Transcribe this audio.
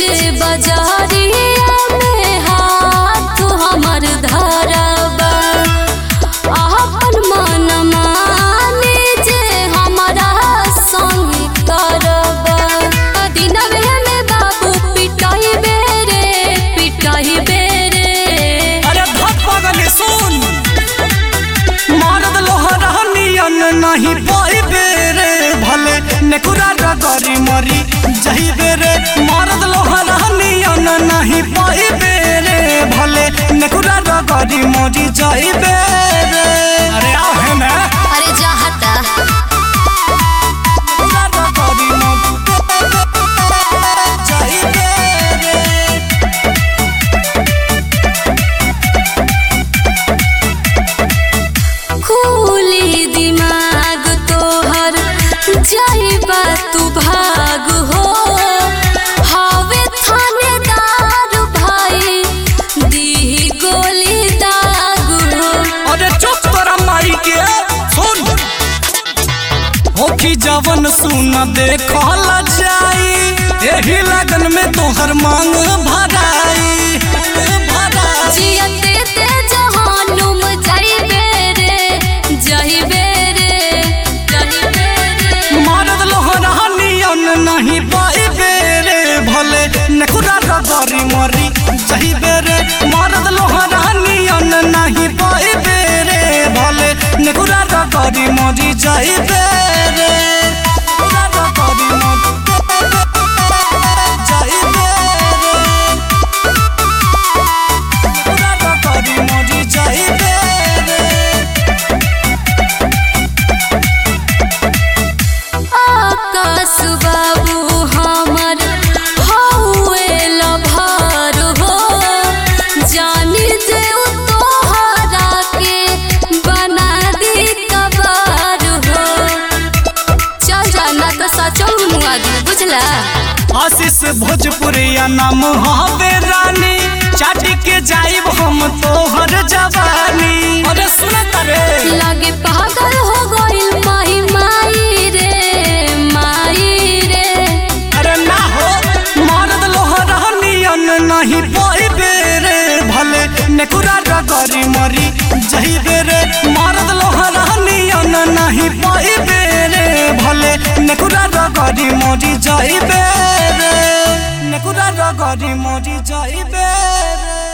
जे बजारिया में हाथ हमर धरबा अपन मन माने जे हमरा संग करबा दिनवे में बाबू पिटाई बेरे पिटाई बेरे अरे धप पगली सुन मारद लोहरा नियन नहीं पाइबे रे भले नेकुरा रगरी मरी जहिबे रे मारद लोहरा नियन नहीं पाइबे रे भले नेकुरा रगरी मरी जहिबे रे अरे आओ है ना अरे जाहता नेकुरा रगरी मरी जहिबे रे खुली दिमाग तोहर जाइबा तू भाग हो हावे थानेदार भाई दी गोली दाग हो अरे चुप तोरा माई के सुन होखी जवन सुन देखल जाई एही लगन में तोहर मांग भराई भराई। जियते ते जहानुम जाइबे रे जाइबे रे जाइबे रे मारद लोहरा नियन नहीं पाइबे रे भले नखुरा रगरी मरी जहिबे रे मारद लोहरा नियन नहीं पाइबे रे भले नखुरा रगरी मरी जहिबे रे नखुरा रगरी मरी जहिबे रे नखुरा रगरी मरी जहिबे रे आकाश बाबू हमर हौवे लभार हो जानी जे उ तोहरा के बना दी कबार हो चल जाना तो सचो मुआ दी बुझला आशीष भोजपुरिया नाम हवे रानी चाटी के जाइब हम तोहर जवानी अरे सुन करे लागे पागल हो गइल माही माई रे माई रे अरे ना हो मारद लोहरा नियन नहीं पाइबे रे भले नेकुरा रगरी मरी जहिबे रे मारद लोहरा नियन नहीं पाइबे रे भले नेकुरा रगरी मरी जहिबे रे नेकुरा रगरी मरी जहिबे रे